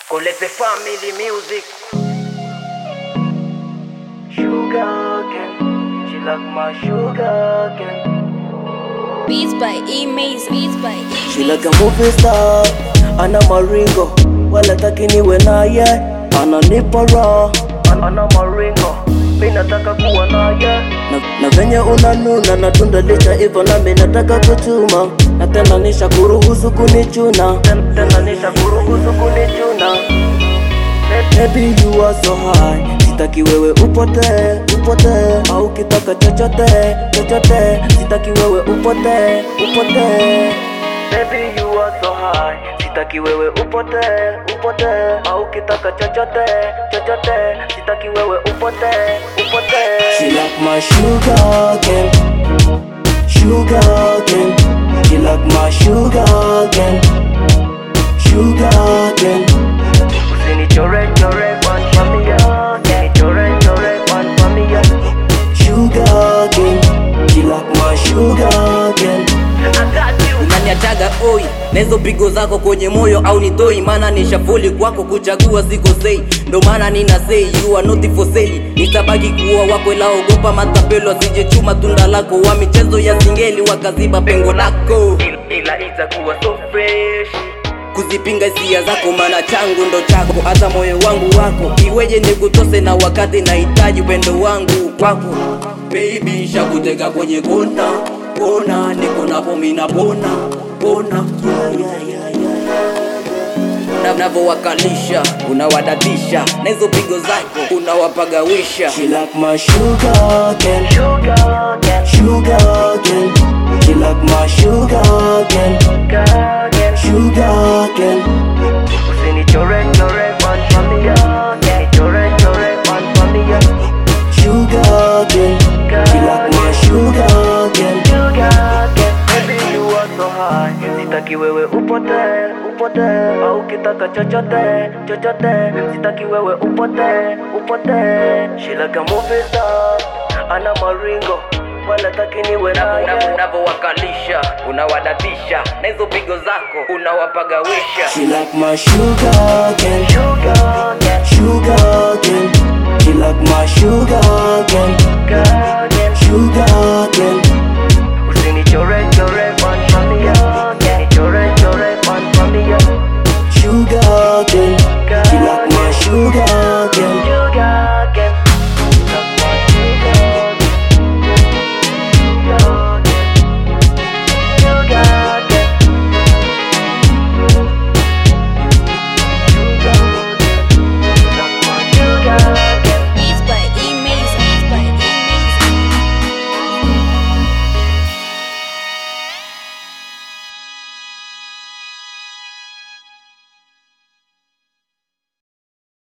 Colette Family Music. Sugar cane, she like my sugar cane. Beats by E Maze. Beats by E She like a movie star, ana maringo, wala taki niwe naye, ananipa raha, ana maringo, mi nataka kuwa naye na, na venye unanuna na tunda licha hivyo nami nataka kuchuma na tena nisha kuruhusu kunichuna Ten- tena nisha kuruhusu kunichuna Baby you are so high Sitaki wewe upotee, upotee Au kitaka chochote, chochote Sitaki wewe upotee, upotee Baby you are so high Sitaki wewe upotee, upotee Au kitaka chochote, chochote Sitaki wewe upotee, upotee She like my sugar cane Sugar cane She like my sugar cane Sugar cane Usinichore chore kwa familia Usinichore chore kwa familia Sugar cane She like my sugar cane unaniachaga oi na hizo pigo zako kwenye moyo au nitoi maana nishafuli kwako kuchagua siko sei ndo maana nina sei you are not for sale nitabaki kuwa wako ila ogopa matapelo asije chuma tunda lako wa michezo ya singeli wakaziba pengo lako Ila itakuwa so fresh kuzipinga hisia zako maana changu ndo chako hata moyo wangu wako iweje nikutose na wakati nahitaji upendo wangu kwako baby shakuteka kwenye kona kona niko napo mina pona pona Na- navowakalisha unawadadisha na hizo pigo zako unawapagawisha She like my sugar cane Sugar cane Sugar cane She like my sugar cane Sugar cane Usinichore chore kwa familia Usinichore chore kwa familia Sugar cane She like my sugar cane Sugar cane Baby you are so high Sitaki wewe upotee, upotee Au kitaka chochote, chochote Sitaki wewe upotee, upotee She like a movie star Ana maringo Wala taki niwe naye unavowakalisha unawadadisha na hizo pigo zako unawapagawisha She like my sugar cane Sugar cane, Sugar cane She like my sugar cane Sugar cane Usinichore chore kwa familia Usinichore chore kwa familia Sugar cane